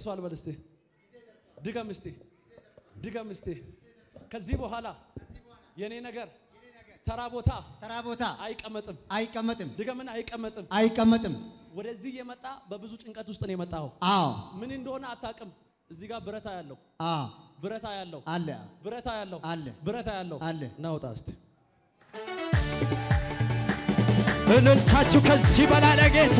ደርሷል በል እስቲ ድገም እስቲ ድገም እስቲ ከዚህ በኋላ የኔ ነገር ተራ ቦታ ተራ ቦታ አይቀመጥም አይቀመጥም ድገምን አይቀመጥም አይቀመጥም። ወደዚህ የመጣ በብዙ ጭንቀት ውስጥ ነው የመጣው አዎ ምን እንደሆነ አታውቅም እዚህ ጋር ብረታ ያለው አዎ ብረታ ያለው አለ ብረታ ያለው አለ ብረታ ያለው አለ። ናውጣ እስቲ እልልታችሁ ከዚህ በላይ ለጌታ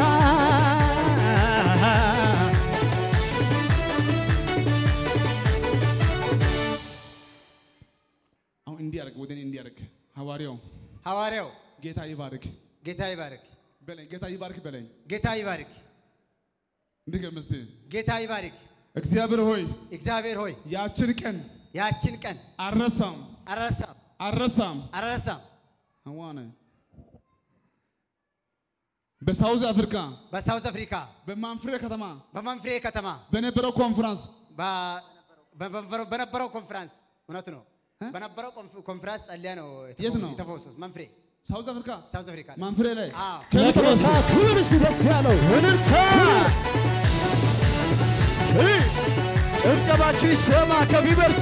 አሁን እንዲያርግ ወደ እኔ እንዲያርግ ሐዋርያው ሐዋርያው ጌታ ይባርክ ጌታ ይባርክ፣ በለኝ። ጌታ ይባርክ በለኝ። ጌታ ይባርክ፣ እንድገም እስቲ ጌታ ይባርክ። እግዚአብሔር ሆይ እግዚአብሔር ሆይ ያችን ቀን ያችን ቀን አልረሳም አልረሳም አልረሳም። አልረሳም። አዋነ በሳውዝ አፍሪካ በሳውዝ አፍሪካ በማንፍሬ ከተማ በመንፍሬ ከተማ በነበረው ኮንፈረንስ በ- በ- በነበረው ኮንፈረንስ እውነት ነው። በነበረው ኮንፍ- ኮንፈረንስ ጸልያ ነው የት ነው? የተፈወሱት። መንፍሬ ሳውዝ አፍሪካ ሳውዝ አፍሪካ ላይ። ማንፍሬ ላይ አዎ ለጌታ ክብር እስቲ ደስ ያለው እልልታ ጭብጨባችሁ ይሰማ ከቢበርሲ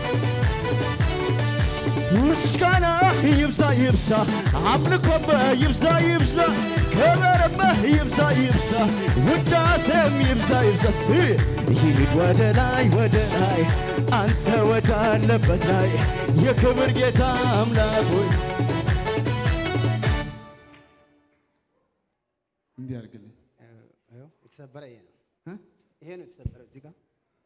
ምስጋና ይብዛ ይብዛ አምልኮም ይብዛ ይብዛ ክብርም ይብዛ ይብዛ ውዳሴም ይብዛ ይብዛ ሲ ይሂድ ወደ ላይ ወደ ላይ አንተ ወዳለበት ላይ የክብር ጌታ አምላክ ሆይ እንዲያርግልኝ ይኸው የተሰበረ ይሄ ነው። እ? ይሄ ነው የተሰበረው እዚህ ጋር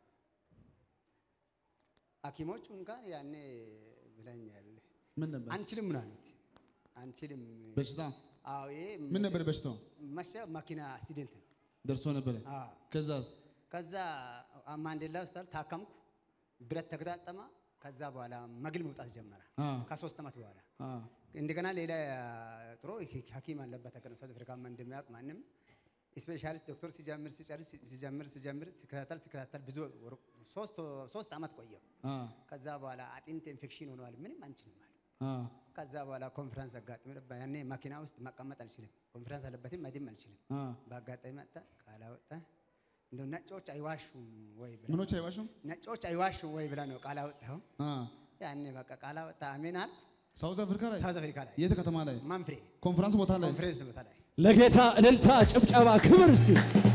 ሐኪሞቹ እንኳን ያኔ ብለኛል ምን ነበር አንችልም ነው አሉት። አንችልም በሽታ አዎ ይሄ ምን ነበር በሽታው መሸ መኪና አክሲደንት ነው። ደርሶ ነበረ አዎ ከዛስ ከዛ ማንዴላ ሆስፒታል ታከምኩ። ብረት ተገጣጠማ። ከዛ በኋላ መግል መውጣት ጀመረ። አ ከሶስት ዓመት በኋላ አ እንደገና ሌላ ጥሩ ሐኪም አለበት ሀገር ሳውዝ አፍሪካ እንደሚያውቅ ማንም ስፔሻሊስት ዶክተር ሲጀምር ሲጨርስ ሲጀምር ሲጀምር ሲከታተል ሲከታተል ብዙ ወር- ሶስት ሶስት ዓመት ቆየው። አ ከዛ በኋላ አጥንት ኢንፌክሽን ሆነዋል። ምንም አንችልም አለ። አ ከዛ በኋላ ኮንፈረንስ አጋጥሞ ነበር። ያኔ መኪና ውስጥ መቀመጥ አልችልም። ኮንፈረንስ አለበትም መድም አልችልም። አ በአጋጣሚ መጣ ቃል አወጣ። እንደው ነጮች አይዋሹም ወይ ብላ ምኖች አይዋሹም ነጮች አይዋሹም ወይ ብላ ነው ቃል አወጣው። አ ያኔ በቃ ቃል አወጣ። አሜን አልኩ። ሳውዝ አፍሪካ ላይ ሳውዝ አፍሪካ ላይ የት ከተማ ላይ ማንፍሬ ኮንፈረንስ ቦታ ላይ ኮንፈረንስ ቦታ ላይ ለጌታ እልልታ ጭብጨባ ክብር እስቲ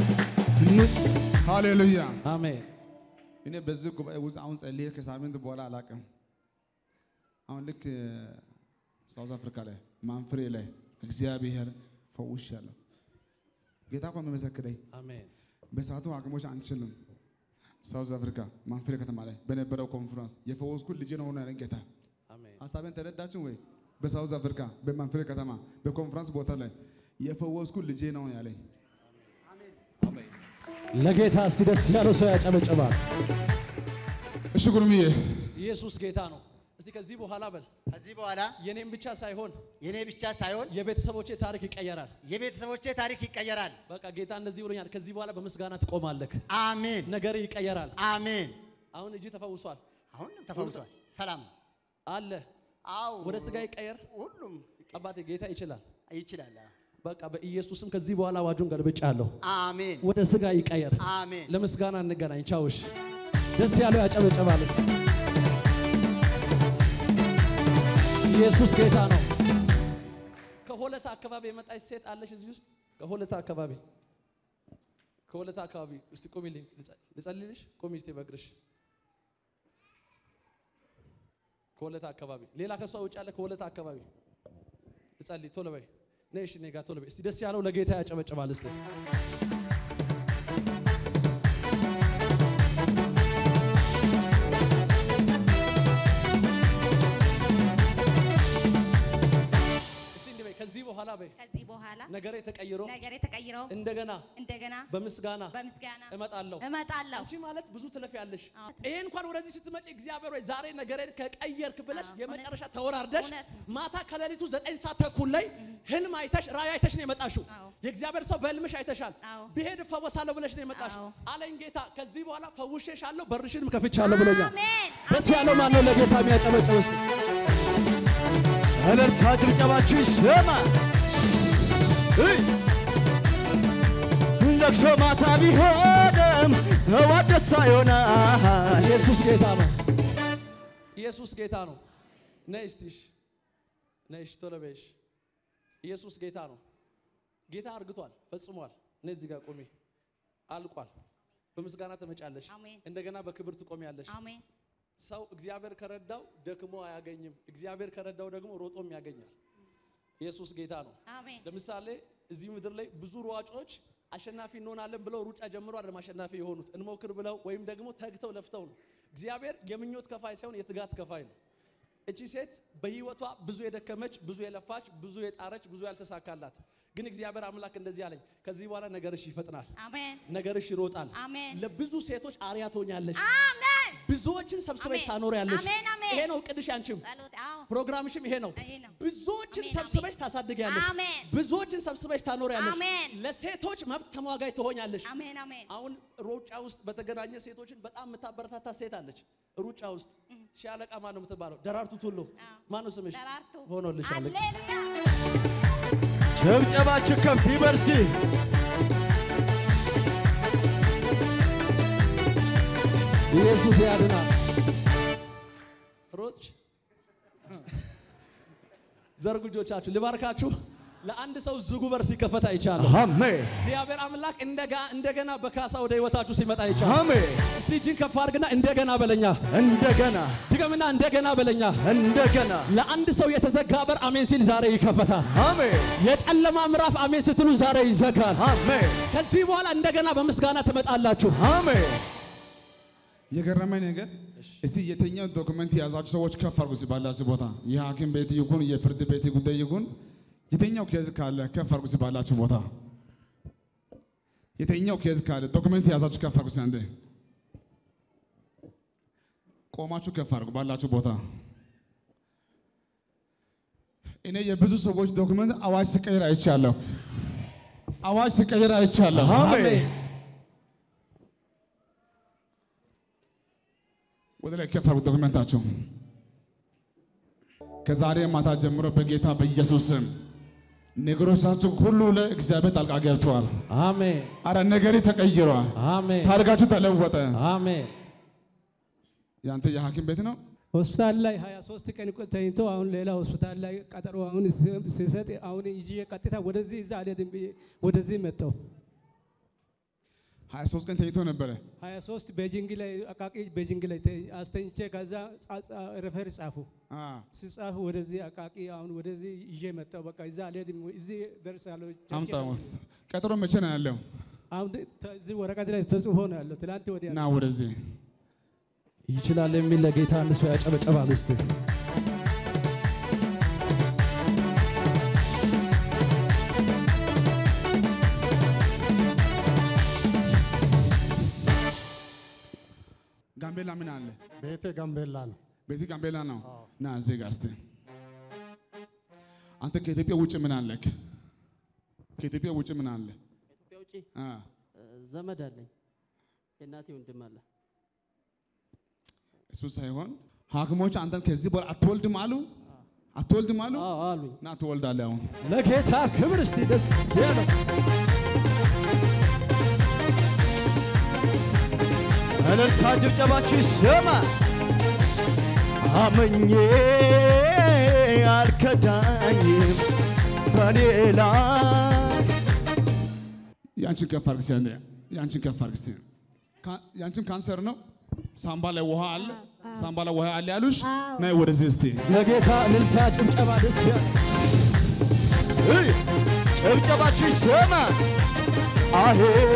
ሃሌሉያ አሜን እኔ በዚህ ጉባኤ ውስጥ አሁን ጸልዬ ከሳምንት በኋላ አላውቅም። አሁን ልክ ሳውዝ አፍሪካ ላይ ማንፍሬ ላይ እግዚአብሔር ፈውሻለሁ። ጌታ እኮ የሚመሰክረኝ አሜን በሰዓቱ ሐኪሞች አንችልም። ሳውዝ አፍሪካ ማንፍሬ ከተማ ላይ በነበረው ኮንፈረንስ የፈወስኩት ልጅ ነው ሆነ ያለኝ ጌታ። አሜን ሀሳቤን ተረዳችሁ ወይ? በሳውዝ አፍሪካ በማንፍሬ ከተማ በኮንፈረንስ ቦታ ላይ የፈወስኩት ልጄ ነው ያለኝ። ለጌታ እስቲ ደስ ያለው ሰው ያጨበጭባል እሺ ጉርምዬ ኢየሱስ ጌታ ነው እስቲ ከዚህ በኋላ በል ከዚህ በኋላ የኔም ብቻ ሳይሆን የኔ ብቻ ሳይሆን የቤተሰቦቼ ታሪክ ይቀየራል የቤተሰቦቼ ታሪክ ይቀየራል። በቃ ጌታ እንደዚህ ብሎኛል ከዚህ በኋላ በምስጋና ትቆማለህ አሜን ነገር ይቀየራል አሜን። አሁን እጅ ተፈውሷል አሁን ተፈውሷል። ሰላም አለ አው ወደ ስጋ ይቀየር ሁሉም አባቴ ጌታ ይችላል ይችላል። በቃ በኢየሱስም ከዚህ በኋላ አዋጁን ገልብጫለሁ አሜን ወደ ስጋ ይቀየር አሜን። ለምስጋና እንገናኝ ቻውሽ ደስ ያለው ያጨበጨባል ኢየሱስ ጌታ ነው ከሆለታ አካባቢ የመጣች ሴት አለች እዚህ ውስጥ ከሆለታ አካባቢ ከሆለታ አካባቢ እስቲ ቁሚልኝ ልጸ- ልጸልይልሽ ቁሚ እስቲ በእግርሽ ከሆለታ አካባቢ ሌላ ከሷ ውጭ ያለ ከሆለታ አካባቢ ልጸልይ ቶሎ በይ ነይ እሺ እኔ ጋር ቶሎ በይ እስቲ ደስ ያለው ለጌታ ያጨበጭባል እስቲ እስቲ እንዲህ በይ ከዚህ በኋላ በይ ከዚህ በኋላ ነገሬ ተቀይሮ ነገሬ ተቀይረው እንደገና እንደገና በምስጋና በምስጋና እመጣለሁ እመጣለሁ። አንቺ ማለት ብዙ ትለፊያለሽ። አዎ። ይሄ እንኳን ወደዚህ ስትመጪ እግዚአብሔር ወይ ዛሬ ነገሬን ከቀየርክ ብለሽ አዎ፣ የመጨረሻ እውነት- ተወራርደሽ እውነት ነው። ማታ ከሌሊቱ ዘጠኝ ሰዓት ተኩል ላይ ህልም አይተሽ ራእይ አይተሽ ነው የመጣሽው። አዎ። የእግዚአብሔር ሰው በህልምሽ አይተሻል። አዎ። ብሄድ እፈወሳለሁ ብለሽ ነው የመጣሽው። አዎ። አለኝ ጌታ ከዚህ በኋላ ፈውሼሻለሁ፣ በርሽንም ከፍቻለሁ ብሎኛል። አሜን። ደስ ያለው ማን ነው? ለጌታ የሚያጨበጭብ እስቲ እልልታ ጭብጨባችሁ ይሰማ እይ! ለቅሶ ማታ ቢሆን የለም ተዋት ደስታ ይሆናል ኢየሱስ ጌታ ነው። ኢየሱስ ጌታ ነው። ነይ እስቲ እሺ፣ ነይ እሺ፣ ቶሎ በይ እሺ። ኢየሱስ ጌታ ነው። ጌታ አርግቷል፣ ፈጽሟል። ነይ እዚህ ጋር ቁሚ። አልቋል። በምስጋና ትመጫለሽ፣ አሜን። እንደገና በክብር ትቆሚያለሽ። አሜን ሰው እግዚአብሔር ከረዳው ደክሞ አያገኝም። እግዚአብሔር ከረዳው ደግሞ ሮጦም ያገኛል። ኢየሱስ ጌታ ነው። አሜን ለምሳሌ እዚህ ምድር ላይ ብዙ ሯጮች አሸናፊ እንሆናለን ብለው ሩጫ ጀምሮ አይደለም አሸናፊ የሆኑት እንሞክር ብለው ወይም ደግሞ ተግተው ለፍተው ነው። እግዚአብሔር የምኞት ከፋይ ሳይሆን የትጋት ከፋይ ነው። እቺ ሴት በህይወቷ ብዙ የደከመች፣ ብዙ የለፋች፣ ብዙ የጣረች፣ ብዙ ያልተሳካላት ግን እግዚአብሔር አምላክ እንደዚህ አለኝ፣ ከዚህ በኋላ ነገርሽ ይፈጥናል፣ አሜን ነገርሽ ይሮጣል። አሜን ለብዙ ሴቶች አርያ ትሆኛለሽ። አሜን ብዙዎችን ሰብስበሽ አሜን። ታኖሪያለሽ። አሜን፣ አሜን። ይሄ ነው እቅድሽ አንቺም ጸሎት አዎ ፕሮግራምሽም ይሄ ነው። ይሄ ነው። ብዙዎችን አሜን፣ ሰብስበሽ ታሳድጊያለሽ። አሜን። ብዙዎችን ሰብስበሽ ታኖሪያለሽ። አሜን። ለሴቶች መብት ተሟጋጅ ትሆኛለሽ። አሜን አሜን አሁን ሩጫ ውስጥ በተገናኘ ሴቶችን በጣም የምታበረታታ ሴት አለች። ሩጫ ውስጥ ሻለቃ ማን ነው የምትባለው? ደራርቱ ቱሉ አዎ። ማን ነው ስምሽ? ደራርቱ ሆኖልሻል። ሃሌሉያ ጭብጨባችሁ ከፍ ይበርሲ ኢየሱስ ያድናል። ሮጥሽ ዘርጉ እጆቻችሁ ልባርካችሁ። ለአንድ ሰው ዝጉ በር ሲከፈት አይቻለሁ። አሜን እግዚአብሔር አምላክ እንደጋ- እንደገና በካሳ ወደ ህይወታችሁ ሲመጣ አይቻለሁ። አሜን እስቲ እጅን ከፍ አድርግና እንደገና በለኛ፣ እንደገና ድገምና እንደገና በለኛ። እንደገና ለአንድ ሰው የተዘጋ በር አሜን ሲል ዛሬ ይከፈታል። አሜን የጨለማ ምዕራፍ አሜን ስትሉ ዛሬ ይዘጋል። አሜን ከዚህ በኋላ እንደገና በምስጋና ትመጣላችሁ። አሜን የገረመኝ ነገር እስቲ የትኛው ዶክመንት የያዛችሁ ሰዎች ከፍ አድርጉ እስቲ ባላችሁ ቦታ የሐኪም ቤት ይሁን የፍርድ ቤት ጉዳይ ይሁን የትኛው ኬዝ ካለ ከፍ አድርጉ እስቲ ባላችሁ ቦታ የትኛው ኬዝ ካለ ዶክመንት የያዛችሁ ከፍ አድርጉ እስቲ አንዴ ቆማችሁ ከፍ አድርጉ ባላችሁ ቦታ እኔ የብዙ ሰዎች ዶክመንት አዋጅ ሲቀይር አይቻለሁ አዋጅ ሲቀይር አይቻለሁ አሜን ወደ ላይ ከፍ አድርጉ ዶክመንታቸው። ከዛሬ ማታ ጀምሮ በጌታ በኢየሱስ ስም ነገሮቻችሁ ሁሉ ላይ እግዚአብሔር ጣልቃ ገብቷል። አሜን አረ ነገሬ ተቀይሯል። አሜን ታሪካችሁ ተለወጠ። አሜን። ያንተ የሐኪም ቤት ነው። ሆስፒታል ላይ 23 ቀን ቆ- ተኝቶ አሁን ሌላ ሆስፒታል ላይ ቀጠሮ አሁን ስ- ሲሰጥ አሁን ይዤ ቀጥታ ወደዚህ እዛ አልሄድም ብዬ ወደዚህ መጣሁ። 23 ቀን ተኝቶ ነበረ። 23 ቤጂንግ ላይ አቃቂ ቤጂንግ ላይ ተ- አስተኝቼ ከዛ ጻ- ጻ- ሬፈር ጻፉ አ ሲጻፉ ወደዚህ አቃቂ አሁን ወደዚህ ይዤ መጣሁ። በቃ እዛ አልሄድም እዚህ ደርሳለሁ። ቸርች አምጣው። እሄዳለሁ። ቀጠሮ መቼ ነው ያለው? አሁን ደ- ተ- እዚህ ወረቀት ላይ ተጽፎ ነው ያለው። ትላንት ወዲያ ና ወደዚህ ይችላል የሚል ለጌታ አንድ ሰው ያጨበጨባል። እስቲ ጋምቤላ ምን አለ? ቤቴ ጋምቤላ ነው። ቤት ጋምቤላ ነው። ና እዚህ ጋር እስቲ አንተ ከኢትዮጵያ ውጭ ምን አለክ? ከኢትዮጵያ ውጭ ምን አለ? ከኢትዮጵያ ውጪ አ እ፣ ዘመድ አለኝ። የእናቴ ወንድም አለ። እሱ ሳይሆን ሐኪሞች አንተን ከዚህ በኋላ አትወልድም አሉ አትወልድም አሉ አዎ አሉኝ። እና ትወልዳለህ አሁን ለጌታ ክብር እስቲ ደስ ያለው እልልታ ጭብጨባችሁ ይሰማ አመኜ አልከዳኝም በሌላ ያንቺን ከፍ አድርግ እስኪ አንዴ። ያንቺን ከፍ አድርግ እስኪ። ካ- ያንቺን ካንሰር ነው። ሳምባ ላይ ውሃ አለ። ሳምባ ላይ ውሃ አለ ያሉሽ። ነይ ወደዚህ እስቲ። ለጌታ እልልታ ጭብጨባ ደስ ያለው እይ፣ ጭብጨባችሁ ይሰማ አሄ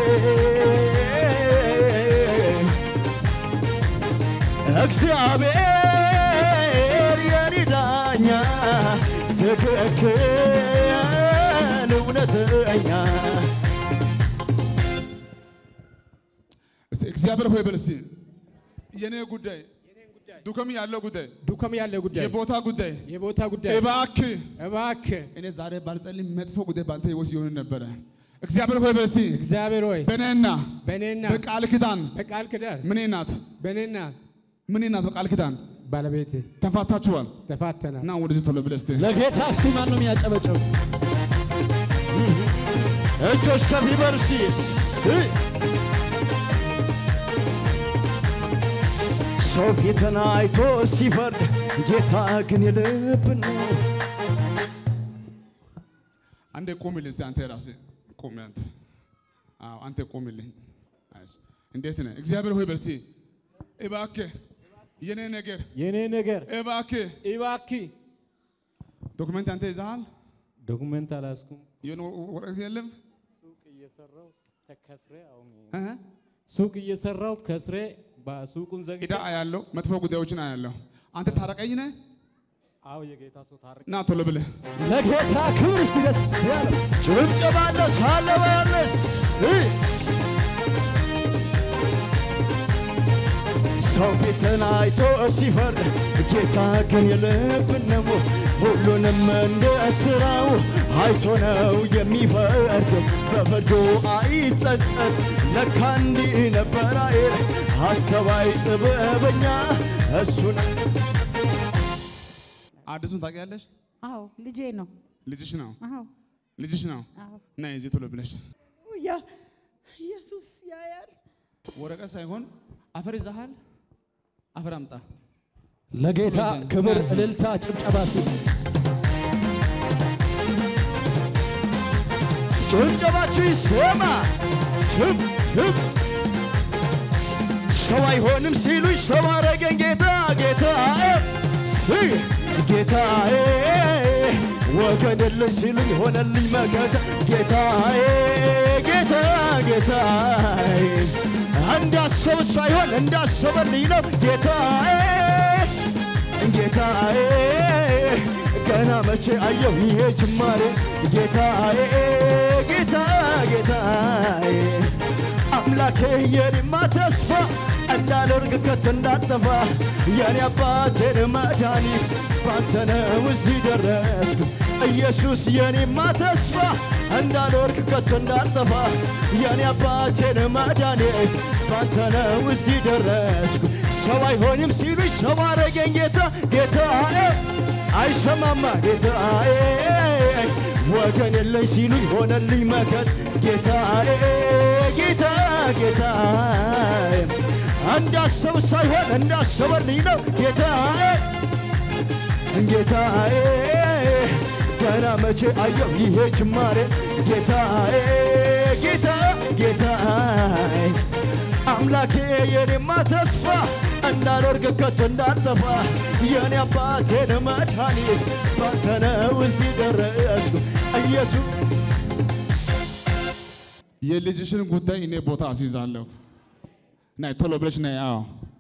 እግዚአብሔር የኔ ዳኛ ትክክል እውነተኛ እስቲ እግዚአብሔር ሆይ በል እስቲ። የኔ ጉዳይ ዱከም ያለው ጉዳይ ዱከም ያለ ጉዳይ የቦታ ጉዳይ የቦታ ጉዳይ እባክህ እባክህ እኔ ዛሬ ባልጸልይ መጥፎ ጉዳይ ባንተ ህይወት ይሆን ነበረ። እግዚአብሔር ሆይ በል እስቲ እግዚአብሔር ሆይ በእኔና በእኔና በቃል ኪዳን በቃል ኪዳን ምኔ ናት በእኔና ምኔ ናት በቃል ኪዳን ባለቤቴ ተፋታችኋል ተፋተናል። እና ወደዚህ ቶሎ ብለህ እስቲ ለጌታ እስቲ ማን ነው የሚያጨበጨው? እጆች ከፍ ይበሉ እስቲ እይ፣ ሰው ፊትን አይቶ ሲፈርድ ጌታ ግን የልብ ነው። አንዴ ቁምልኝ እስቲ አንተ ራስህ ቁም። አንተ አዎ አንተ ቁምልኝ። አይዞህ። እንዴት ነህ? እግዚአብሔር ሆይ በርሲ እባክህ የኔ ነገር የኔ ነገር እባክህ እባክህ ዶክመንት አንተ ይዘሃል? ዶኩሜንት አላስኩም። የሆነ ወረቀት የለም? ሱቅ እየሰራው ተከስሬ አሁን እህ? ሱቅ እየሰራው ከስሬ በሱቁን ዘግቼ ዕዳ አያለው፣ መጥፎ ጉዳዮችን አያለው። አንተ ታረቀኝ ነህ? አዎ የጌታ ሰው ታርቅ ና ቶሎ ብለህ ለጌታ ክብር እስቲ ደስ ያለው ጭብጨባ ለሳለ በያለስ ሰው ፊትን አይቶ ሲፈርድ ጌታ ግን የልብን ነው። ሁሉንም እንደ ስራው አይቶ ነው የሚፈርድ። በፍርዱ አይጸጸት። ለካ እንዲህ ነበር አይል አስተዋይ ጥበበኛ እሱን አዲሱን ታውቂያለሽ? አዎ ልጄ ነው። ልጅሽ ነው አዎ ልጅሽ ነው። አዎ ና የዚህ ቶሎ ብለሽ ያ ኢየሱስ ያያል። ወረቀት ሳይሆን አፈር ይዘሃል? አፈር አምጣ። ለጌታ ክብር እልልታ ጭብጨባ እስቲ ጭብጨባችሁ ይሰማ። ችብ ችብ ሰው አይሆንም ሲሉኝ ሰው አረገኝ ጌታ ጌታዬ ስይ ጌታዬ ወገን የለኝ ሲሉኝ ሆነልኝ መከታ ጌታዬ ጌታ ጌታዬ እንዳሰብ ሳይሆን እንዳሰበልኝ ነው ጌታዬ ጌታዬ ገና መቼ አየው ይሄ ጅማሬ ጌታዬ ጌታ ጌታዬ አምላኬ የኔማ ተስፋ እንዳልወርቅ ከቶ እንዳልጠፋ የኔ አባቴን መድኃኒት ባንተ ነው እዚህ ደረስኩ ኢየሱስ የኔማ ተስፋ እንዳልወርቅ ከቶ እንዳልጠፋ የኔ አባቴን መድኃኒት ባንተ ነው እዚህ ደረስኩ ሰው አይሆንም ሲሉኝ ሰው አረገኝ ጌታ ጌታዬ አይሰማማ ጌታዬ ወገን የለኝ ሲሉኝ ሆነልኝ መከት ጌታዬ ጌታ ጌታዬ እንዳሰብ ሳይሆን እንዳሰበልኝ ነው ጌታዬ ጌታዬ ገና መቼ አየው ይሄ ጅማሬ ጌታዬ ጌታ ጌታዬ አምላኬ የኔማ ተስፋ እንዳልወርቅ ከቶ እንዳልጠፋ የኔ አባቴን መድኃኒት ባንተ ነው እዚህ ደረስኩ ኢየሱስ የልጅሽን ጉዳይ እኔ ቦታ አስይዛለሁ። ናይ ቶሎ ብለሽ ናይ። አዎ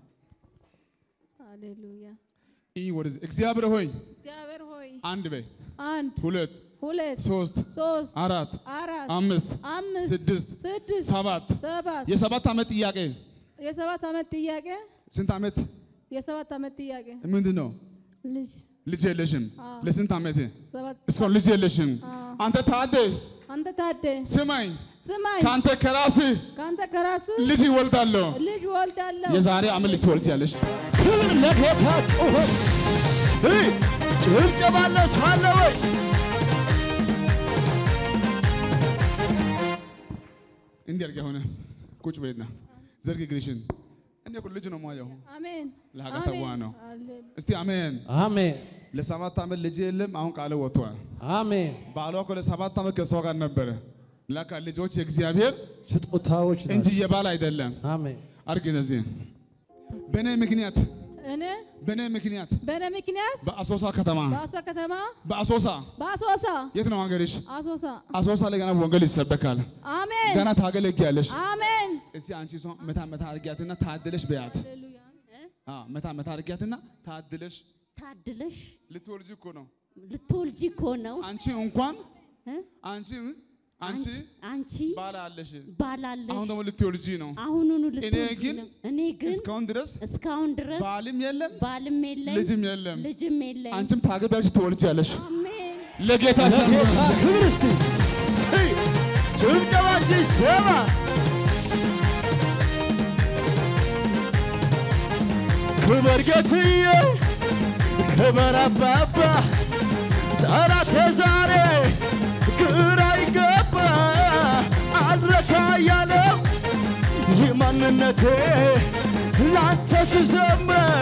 ሃሌሉያ ይህ ወደዚህ እግዚአብሔር ሆይ እግዚአብሔር ሆይ አንድ በይ፣ አንድ ሁለት፣ ሁለት ሶስት፣ ሶስት አራት፣ አራት አምስት፣ አምስት ስድስት፣ ስድስት ሰባት ሰባት የሰባት ዓመት ጥያቄ የሰባት ዓመት ጥያቄ ስንት ዓመት የሰባት ዓመት ጥያቄ ምንድን ነው? ልጅ ልጅ የለሽም። ለስንት ዓመት ሰባት እስካሁን ልጅ የለሽም። አንተ ታደ አንተ ታደ ስማኝ፣ ስማኝ ከአንተ ከራስህ ከአንተ ከራስህ ልጅ ይወልዳለሁ። ልጅ ወልዳለሁ። የዛሬ ዓመት ልጅ ትወልጃለሽ። ክብር ለጌታ ጩኸት እይ፣ ጭብጨባ ለሱ አለ ወይ? እንዲህ አድርጊ ሆነ ቁጭ በይና ዘርግ እግርሽን። እኔ እኮ ልጅ ነው የማየው። አሜን ለሀገር ተዋ ነው። ሃሌሉያ እስቲ አሜን። አሜን ለሰባት ዓመት ልጅ የለም። አሁን ቃል ወጥቷል። አሜን ባሏ እኮ ለሰባት ዓመት ከሷ ጋር ነበረ። ለካ ልጆች የእግዚአብሔር ስጦታዎች እንጂ ናቸው። የባል አይደለም። አሜን አድርጊ እነዚህ በእኔ ምክንያት እኔ በእኔ ምክንያት በእኔ ምክንያት በአሶሳ ከተማ በአሶሳ ከተማ በአሶሳ በአሶሳ የት ነው ሀገርሽ? አሶሳ አሶሳ ላይ ገና ወንጌል ይሰበካል። አሜን ገና ታገለግያለሽ። አሜን እስቲ አንቺ ሰው መታ መታ አድርጊያትና ታድለሽ በያት። ሃሌሉያ አዎ መታ መታ አድርጊያትና ታድለሽ ታድለሽ ልትወልጂ እኮ ነው። ልትወልጂ እኮ ነው። አንቺ እንኳን እ? አንቺ አንቺ አንቺ ባል አለሽ። ባላለሽ አሁን ደግሞ ልትወልጂ ነው። አሁኑኑ እኔ ልትወልጂ ግን ነው። እኔ ግን እስካሁን ድረስ እስካሁን ድረስ ባልም የለም ባልም የለኝ ልጅም የለም። ልጅም የለኝ። አንቺም ታገቢያለሽ፣ ትወልጃለሽ። አሜን ለጌታ ለጌታ ሰ ክብር እስቲ እይ፣ ጭብጨባችሁ ይሰማ። ክበር ጌትዬ፣ ክበር አባባ፣ ጠላቴ ዛሬ ግራ ይገባ አልረካ ያለው ይህ ማንነቴ ላንተ ስዘምር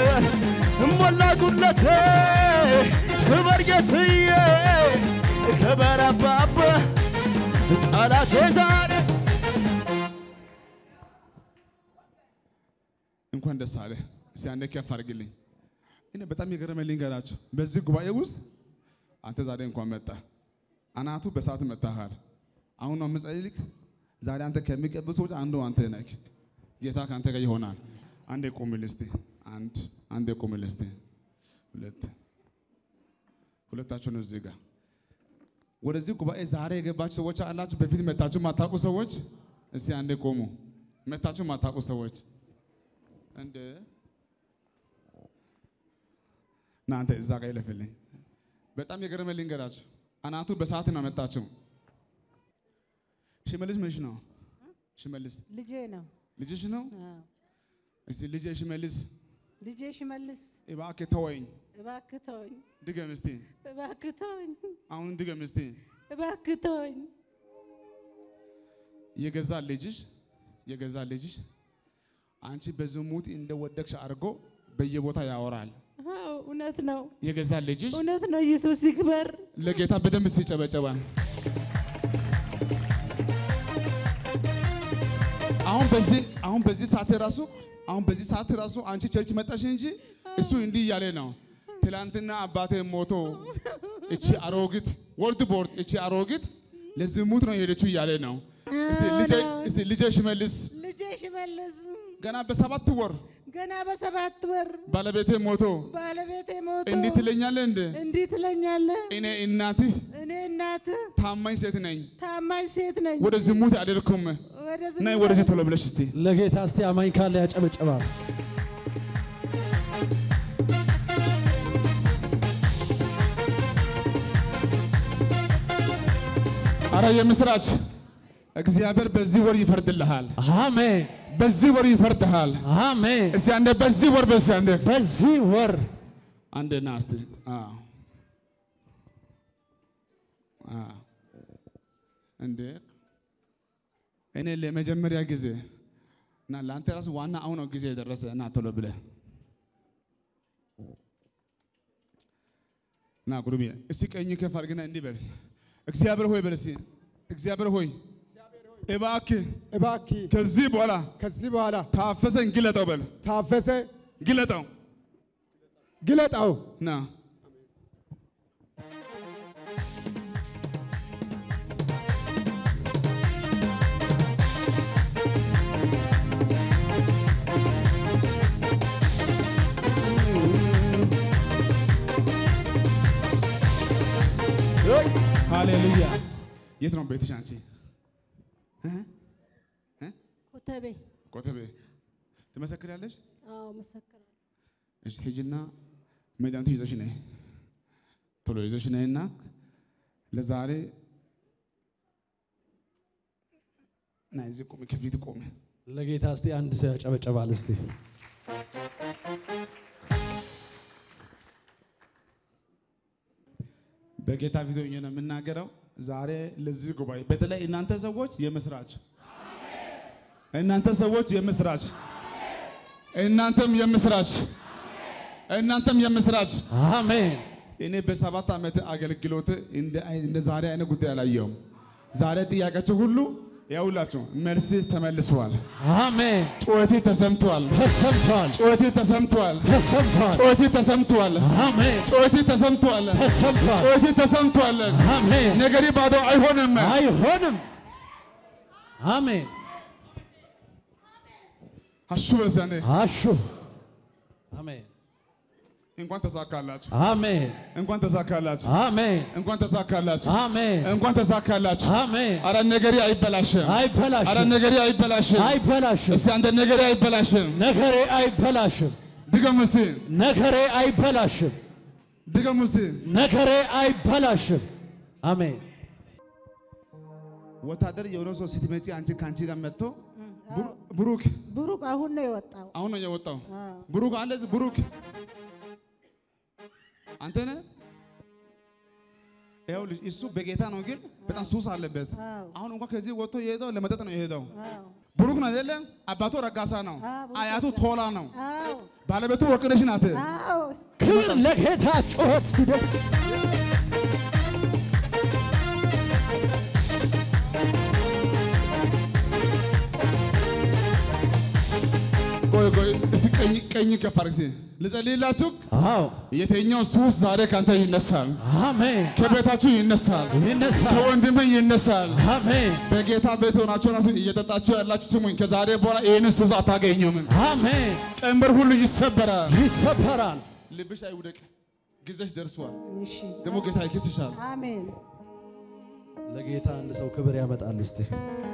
ጠላቴ ክበር ጌትዬ ክበር አባባ ጠላቴ ዛሬ እንኳን ደስ አለ። እስቲ አንዴ ከፍ አድርግልኝ። እኔ በጣም የገረመኝ ልንገራችሁ። በዚህ ጉባኤ ውስጥ አንተ ዛሬ እንኳን መጣ፣ አናቱ በሰዓት መታሃል። አሁን ነው የምጸልይልህ። ዛሬ አንተ ከሚቀቡ ሰዎች አንዱ አንተ ነህ። ጌታ ከአንተ ጋር ይሆናል። አንዴ ቁምል እስቲ። አንድ አንዴ ቁምል እስቲ። ሁለት ሁለታችሁ ነው እዚህ ጋር ወደዚህ ጉባኤ ዛሬ የገባችሁ ሰዎች አላችሁ። በፊት መታችሁ ማታውቁ ሰዎች እስቲ አንዴ ቆሙ። መታችሁ ማታውቁ ሰዎች እንደ እናንተ እዛ ጋር ይለፍልኝ። በጣም የገረመኝ ልንገራችሁ። አናቱ በሰዓት ነው መጣችሁ። ሽመልስ ምንሽ ነው? ሽመልስ ልጄ ነው። ልጅሽ ነው? አዎ። እስቲ ልጄ ሽመልስ ልጄ ሽመልስ እባክህ ተወኝ። እባክህ ተወኝ፣ ድገም እስቲ። እባክህ ተወኝ፣ አሁን ድገም እስቲ። እባክህ ተወኝ። የገዛ ልጅሽ የገዛ ልጅሽ አንቺ በዝሙት እንደወደቅሽ አድርጎ በየቦታ ያወራል። አዎ እውነት ነው፣ የገዛ ልጅሽ እውነት ነው። ኢየሱስ ይክበር። ለጌታ በደንብ ሲጨበጨባል። አሁን በዚህ አሁን በዚህ ሰዓት ራሱ አሁን በዚህ ሰዓት ራሱ አንቺ ቸርች መጣሽ እንጂ እሱ እንዲህ እያለ ነው። ትላንትና አባቴ ሞቶ እቺ አሮጊት ወርድ ቦርድ እቺ አሮጊት ለዝሙት ነው የሄደችው እያለ ነው። እስቲ ልጄ እስቲ ልጄ ሽመልስ ልጄ ሽመልስ ገና በሰባት ወር ገና በሰባት ወር ባለቤቴ ሞቶ ባለቤቴ ሞቶ እንዲህ ትለኛለህ እንደ እንዲህ ትለኛለህ። እኔ እናትህ እኔ እናትህ ታማኝ ሴት ነኝ፣ ታማኝ ሴት ነኝ። ወደ ዝሙት አልሄድኩም። ወደ ነይ ወደዚህ ቶሎ ብለሽ እስቲ ለጌታ እስቲ አማኝ ካለ ያጨበጭባል። አረ የምስራች እግዚአብሔር በዚህ ወር ይፈርድልሃል። አሜን በዚህ ወር ይፈርድሃል። አሜን። እስቲ አንዴ በዚህ ወር በስ አንዴ በዚህ ወር አንዴ ና እስቲ አዎ አዎ እንዴ እኔ ለመጀመሪያ ጊዜ እና ለአንተ ራሱ ዋና አሁን ነው ጊዜ የደረሰ እና ቶሎ ብለህ ና ጉሩሜ እስቲ ቀኝ ከፍ አድርግና እንዲህ በል እግዚአብሔር ሆይ በል እስቲ እግዚአብሔር ሆይ እባክህ እባክህ ከዚህ በኋላ ከዚህ በኋላ ታፈሰን ግለጠው በል ታፈሰ ግለጠው ግለጣው ና ሃሌሉያ የት ነው ቤትሽ አንቺ ኮተቤ ኮተቤ ትመሰክሪያለሽ አዎ መሰክራለሁ። እሺ ሂጂና መድኃኒቱ ይዘሽ ነይ ቶሎ ይዘሽ ነይና ለዛሬ ና እዚህ ቁሚ ከፊት ቁሚ ለጌታ እስቲ አንድ ሰው ያጨበጨባል እስቲ በጌታ ፊት ሆኜ ነው የምናገረው። ዛሬ ለዚህ ጉባኤ በተለይ እናንተ ሰዎች የምስራች፣ እናንተ ሰዎች የምስራች፣ እናንተም የምስራች፣ እናንተም የምስራች። አሜን። እኔ በሰባት ዓመት አገልግሎት እንደ አይ- እንደ ዛሬ አይነት ጉዳይ አላየሁም። ዛሬ ጥያቄያቸው ሁሉ ያውላችሁ መልስ ተመልሷል። አሜን። ጩኸቴ ተሰምቷል። ተሰምቷል። ጩኸቴ ተሰምቷል። ተሰምቷል። ጩኸቴ ተሰምቷል። አሜን። ጩኸቴ ተሰምቷል። ተሰምቷል። ጩኸቴ ተሰምቷል። አሜን። ነገሬ ባዶ አይሆንም። አይሆንም። አሜን። አሹ በለሰኔ አሹ አሜን። እንኳን ተሳካላችሁ። አሜን። እንኳን ተሳካላችሁ። አሜን። እንኳን ተሳካላችሁ። አሜን። እንኳን ተሳካላችሁ። አሜን። አረ ነገሬ አይበላሽም። አይበላሽም። አረ ነገሬ አይበላሽም። አይበላሽም። እስቲ አንተ ነገሬ አይበላሽም። ነገሬ አይበላሽም። ድገም እስቲ ነገሬ አይበላሽም። ድገም እስቲ። ነገሬ አይበላሽም። አሜን። ወታደር የሆነ ሰው ስትመጪ አንቺ ከአንቺ ጋር መጥቶ ብሩ- ብሩክ ብሩክ አሁን ነው የወጣው። አሁን ነው የወጣው። አዎ። ብሩክ አለ እዚህ ብሩክ አንተ ነህ። ይኸው ልጅ እሱ በጌታ ነው፣ ግን በጣም ሱስ አለበት። አዎ። አሁን እንኳን ከዚህ ወጥቶ የሄደው ለመጠጥ ነው የሄደው። አዎ። ብሩክ ነው አይደለ? አባቱ ረጋሳ ነው። አዎ፣ ብሩክ አያቱ ረጋሳ። ቶላ ነው። አዎ ባለቤቱ ወርቅነሽ ናት። አዎ ክብር ለጌታ ጩኸት ሲደስ ቆይ ቆይ እስቲ ቀኝ ቀኝ ከፍ አድርግ እስቲ ልጸልይላችሁ። አዎ የተኛው ሱስ ዛሬ ካንተ ይነሳል፣ አሜን ከቤታችሁ ይነሳል፣ ይነሳል ከወንድም ይነሳል። አሜን በጌታ ቤት ሆናችሁ ራሱ እየጠጣችሁ ያላችሁ ስሙኝ፣ ከዛሬ በኋላ ይህን ሱስ አታገኙም። አሜን ቀንበር ሁሉ ይሰበራል። ይሰበራል ልብሽ አይውደቅ፣ ጊዜሽ ደርሷል። እሺ ደግሞ ጌታ ይክስሻል። አሜን ለጌታ አንድ ሰው ክብር ያመጣል እስቲ